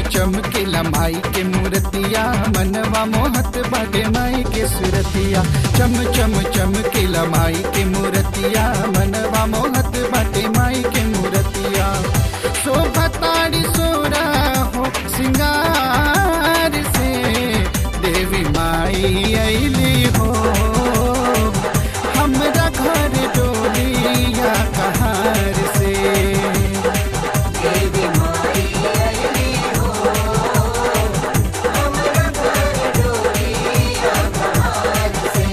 चमकेला माई के मूर्तिया मनवा मोहत बाटे माई के सुरतिया चम चम चमकेला माई के मूर्तिया मनवा मोहत बाटे माई के मूर्तिया शोभा ताड़ी सोरा हो सिंगार से देवी माई अली हो हमरा घर डोलिया कहार से देवी माई अली हो हमरा घर डोलिया कहार से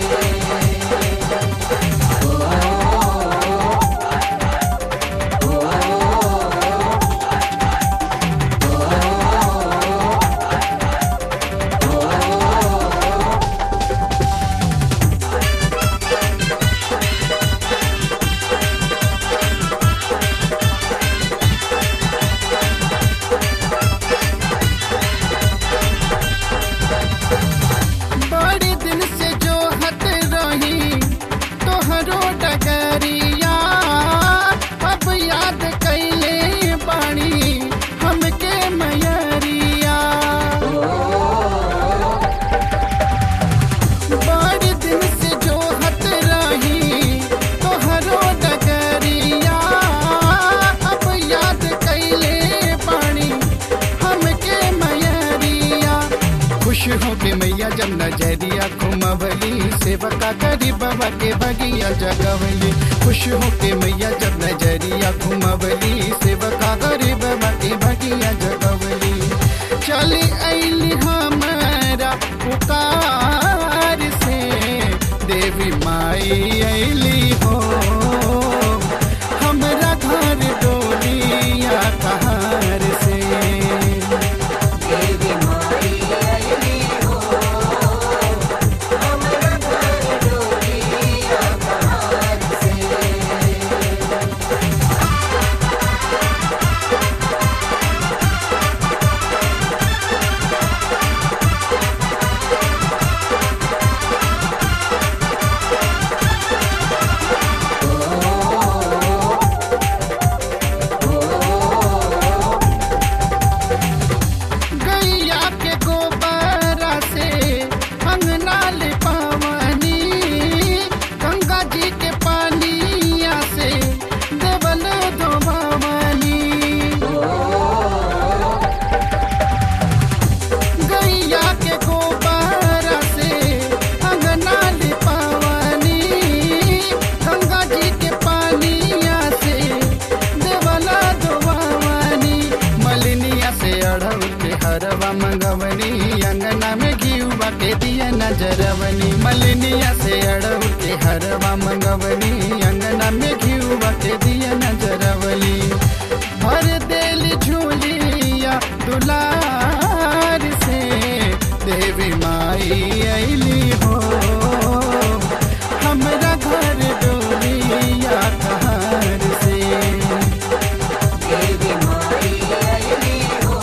बड़े दिन से जो हत रही तोहरो डगरिया अब याद कैले बाणी हमके मयरिया बड़े दिन से जो हत रही तोहरो डगरिया अब याद कैले बाणी हमके मयरिया खुश हो के मैया जब नजरिया घुमवली सेवका करी बाबा के बगिया जगवली खुश हो के मैया जब नजरिया घुमवली सेवका करी बाबा के बगिया जगवली चली अली हमारा पुकार से देवी माई अली हो हमरा घर डोलिया कहार से देवी माई अली हो हमरा घर डोलिया कहार से गैया के गोबरा से अंगना ले पावनी गंगा जी के पानिया से देवल धोबावनी गैया के गोबरा से अंगना ले पावनी गंगा जी के पानिया से देवला धोबावनी मलिनिया से अढ़ऊ के हरवा मंगवनी अंगना में घीवा के दिया नजरवनी मलिनिया से अढ़ऊ के हरवा मंगवनी अंगना में घीवा के दिया नजरवली भर देल झूलिया दुलार से देवी माई अली हो हमरा घर डोलिया कहार से देवी माई अली हो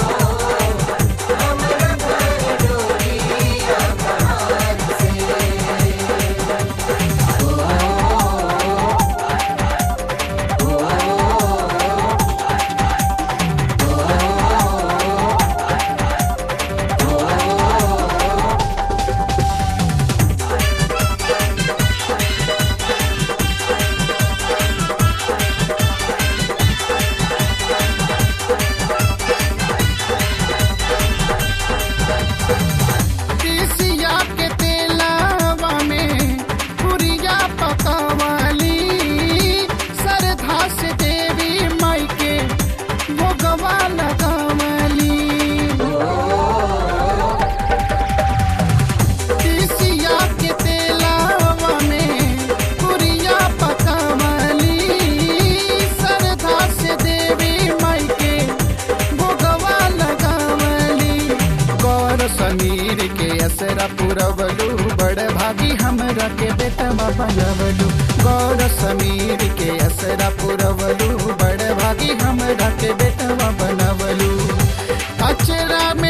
हमरा घर डोलिया कहार से तीसिया के तेलावा में पुरिया पकावाली सरधा से देवी माई के भोगवा लगावली तीसिया के तेलावा में पुरिया पकावली सरधा से देवी माई के भोगवा लगावली गौर समीर के असरा पुरवलू बड़ भागी हमरा के बेटवा बनवलू गौर समीर के असरा पुरवलू बड़ भागी हमरा के बेटवा बनवलू अचरा में